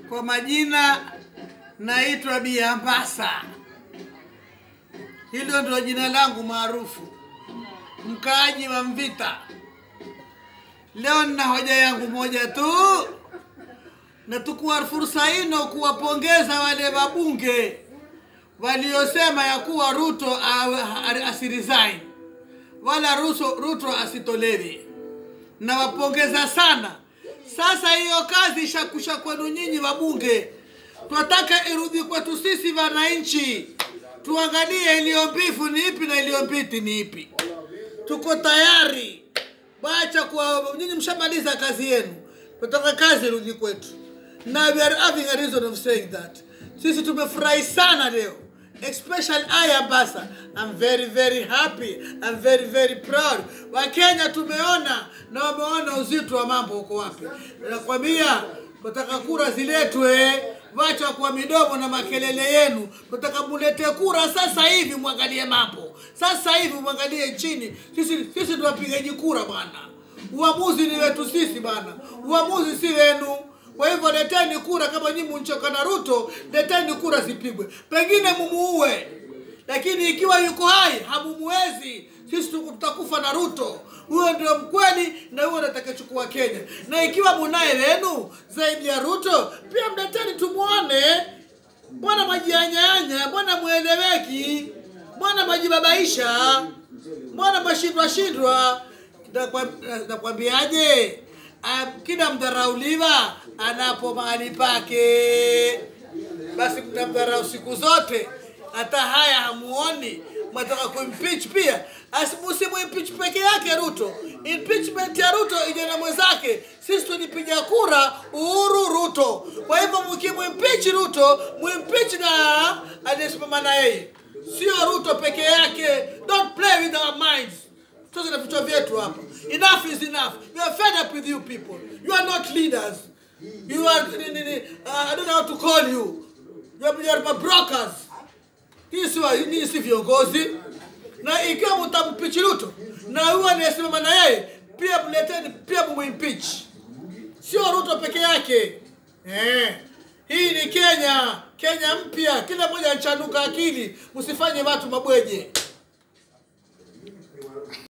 Kwa majina naitwa Biambasa, hilo ndio jina langu maarufu, mkaaji wa Mvita. Leo nina hoja yangu moja tu, na tukua fursa ino kuwapongeza wale wabunge waliosema ya kuwa Ruto awe- asiresign wala Ruto, Ruto asitolewe. Nawapongeza sana. Sasa hiyo kazi ishakusha kwenu nyinyi wabunge, twataka irudi kwetu sisi wananchi, tuangalie iliyo mbivu ni ipi na iliyo mbiti ni ipi. Tuko tayari, wacha kwa nyinyi, mshamaliza kazi yenu, tunataka kazi irudi kwetu, na we are having a reason of saying that. Sisi tumefurahi sana leo especially I Ambassa. I'm very very happy. I'm very very proud. Wakenya tumeona na wameona uzito wa mambo uko wapi. Nakwambia nataka kura ziletwe, wacha kwa midomo na makelele yenu. Nataka mulete kura sasa hivi, mwangalie mambo sasa hivi, mwangalie chini. Sisi sisi ndio wapigaji kura bwana. Uamuzi ni wetu sisi bwana, uamuzi si wenu. Kwa hivyo leteni kura, kama nyinyi mnchoka na Ruto, leteni kura zipigwe, pengine mumuue, lakini ikiwa yuko hai hamumuwezi. Sisi tuku- tutakufa na Ruto, huyo ndio mkweli na huyo atakayechukua Kenya. Na ikiwa munaye wenu zaidi ya Ruto, pia mleteni tumuone. Mbona majianyanya? Mbona mweleweki? Mbona majibabaisha? Mbona mashindwa shindwa? Nakwa- Nakwambiaje? Ah, kila mdharauliwa anapo mahali pake, basi mtamdharau siku zote. Hata haya hamuoni, mwataka kuimpeach pia. Asimusimu impeach peke yake Ruto, impeachment ya Ruto ije na mwenzake. Sisi tulipiga kura Uhuru Ruto, kwa hivyo mkimwimpeach Ruto mwimpeach na aliyesimama na yeye, sio Ruto peke yake. Don't play with our minds. Tuanze na vichwa vyetu hapa. Enough is enough. We are fed up with you people. You are not leaders. You are, ni- ni- ni- uh, I don't know how to call you. You are, you are my brokers. Hii si wa- hii si viongozi. Na ikiwa mtampichi Ruto na huyo anayesimama na yeye pia mleteni, pia mumimpeach, sio Ruto peke yake. Eh. Hii ni Kenya, Kenya mpya. Kila mmoja anchanuka akili, msifanye watu mabweje.